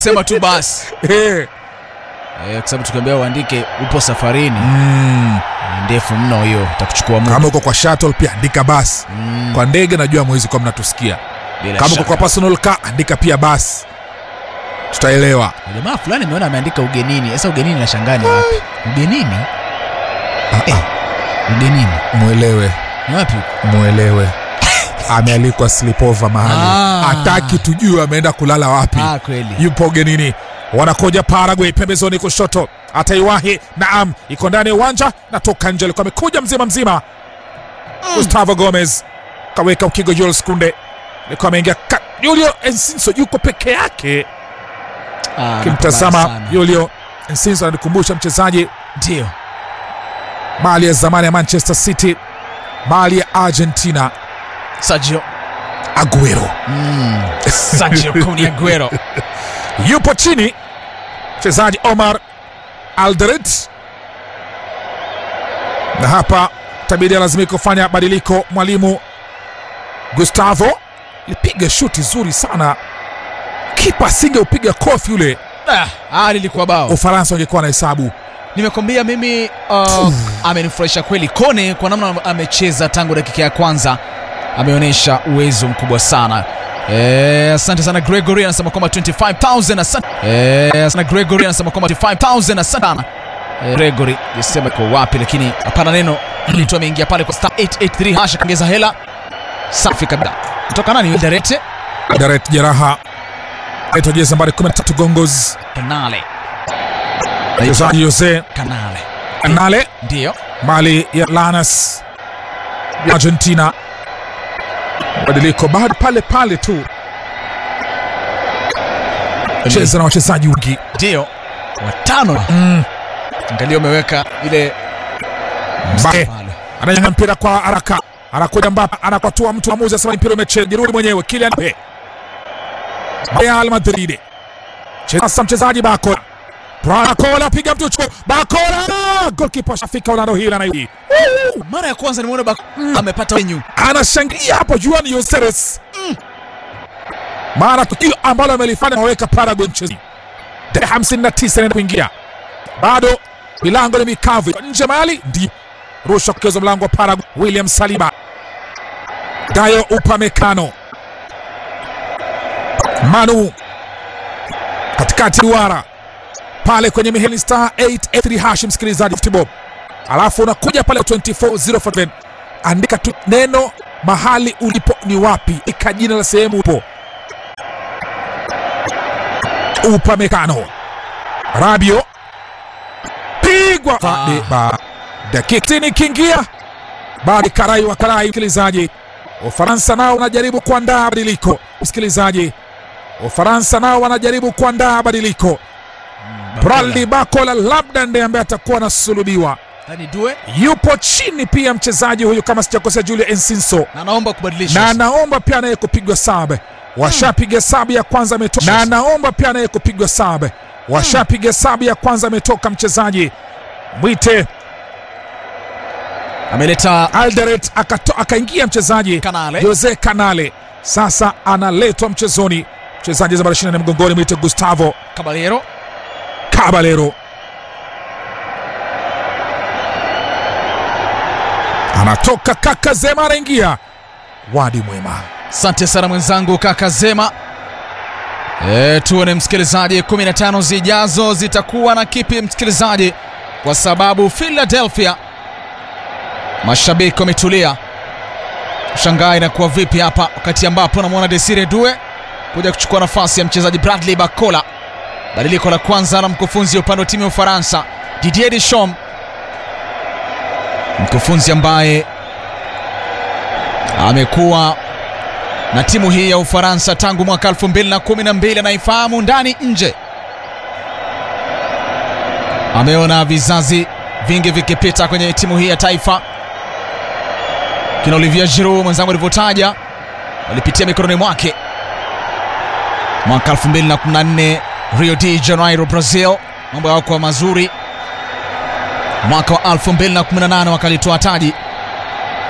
sema tu basi Eh, eh, kwa sababu tukiambia uandike upo safarini mm, ni ndefu mno hiyo itakuchukua muda kama uko kwa shuttle pia andika basi Mm, kwa ndege najua mwezi kwa mnatusikia bila kama uko shaka. kwa personal car andika pia basi tutaelewa jamaa fulani ameona ameandika ugenini sasa ugenini nashangaa ni wapi ugenini eh, ugenini mwelewe ni wapi mwelewe amealikwa slipova mahali Ah. hataki tujue ameenda kulala wapi ah kweli yupo ugenini wanakoja Paraguay pembezoni kushoto, ataiwahi naam, iko ndani ya uwanja, natoka nje, alikuwa amekuja mzima mzima. Gustavo Gomez kaweka ukigo, Jules Kunde alikuwa ameingia ka- Julio Ensinso yuko peke yake. Ah, Kimtazama nakubali sana. Julio Ensinso ananikumbusha mchezaji ndio mali ya zamani ya Manchester City, mali ya Argentina, Sergio Aguero mm. Sergio Kun Aguero yupo chini, mchezaji Omar Alderete, na hapa tabidi lazimika kufanya badiliko. Mwalimu Gustavo lipiga shuti zuri sana, kipa asingeupiga kofi yule, ah, ah, lilikuwa bao Ufaransa wangekuwa na hesabu. nimekwambia mimi uh, amenifurahisha kweli Kone kwa namna amecheza tangu dakika ya kwanza ameonyesha uwezo mkubwa sana Eh, asante sana Gregory anasema kwamba 25000 asante eh, sana Gregory anasema kwamba 25000 asante sana eh, Gregory yasema kwa wapi lakini hapana neno mtu ameingia pale kwa star 883 hasha kaongeza hela safi kabisa kutoka nani Darete Daret Jeraha aitwa jezi nambari 13 Gongos, Kanale mchezaji Jose Kanale Canale ndio mali ya Lanas Argentina, badiliko bado pale pale tu, cheza na wachezaji wengi ndio watano mm. angalia umeweka ile Mbappe pale ananyanga mpira kwa haraka, anakuja Mbappe, anakwatua mtu amuzi, asema mpira umecheza, jirudi mwenyewe. Kylian Mbappe, Real Madrid, cheza sasa mchezaji Bakola, Bakola piga mtu chuo, Bakola, goalkeeper shafika Orlando hila na hii mara ya kwanza nimeona Bak amepata wenyu anashangilia hapo Juan Yoseres mara tukio ambalo amelifanya maweka Paraguay mchezo dakika 59 inaenda kuingia, bado milango ni mikavu Iko nje mali ndio rusha kukezwa mlango wa Paraguay. William Saliba, Dayo Upamecano, Manu katikati duara pale kwenye miheli star 883 hash, msikilizaji Football, alafu unakuja pale 24047 andika tu neno mahali ulipo ni wapi, ika jina la sehemu upo. Upamecano, Rabio pigwa Ah. Fadeba, dakika tini kiingia bado karai wa karai. Msikilizaji, Ufaransa nao wanajaribu kuandaa badiliko. Msikilizaji, Ufaransa nao wanajaribu kuandaa badiliko. Braldi Bakola labda ndiye ambaye atakuwa anasulubiwa. yani due Yupo chini pia mchezaji huyu kama sijakosea, Julio Ensinso na naomba kubadilisha na anaomba pia naye kupigwa sab. Washapiga sabu ya kwanza ametoka, na anaomba pia naye kupigwa sab. Washapiga sabu ya kwanza ametoka mchezaji mwite ameleta Alderet, akato- akaingia mchezaji Kanale. Jose Canale, sasa analetwa mchezoni mchezaji nambari 24 mgongoni mwite Gustavo Caballero Caballero anatoka kaka Zema anaingia wadi mwema. asante sana mwenzangu kaka Zema e, tuone msikilizaji 15 zijazo zitakuwa na kipi msikilizaji kwa sababu Philadelphia mashabiki wametulia shangaa inakuwa vipi hapa wakati ambapo namwona Desire Due kuja kuchukua nafasi ya mchezaji Bradley Bakola badiliko la kwanza na mkufunzi upande wa timu ya Ufaransa Didier Deschamps mkufunzi ambaye amekuwa na timu hii ya Ufaransa tangu mwaka 2012 anaifahamu ndani nje. Ameona vizazi vingi vikipita kwenye timu hii ya taifa, kina Olivier Giroud mwenzangu alivyotaja, walipitia mikononi mwake mwaka 2014 Rio de Janeiro, Brazil, mambo yakuwa mazuri. Mwaka wa 2018 wakalitoa taji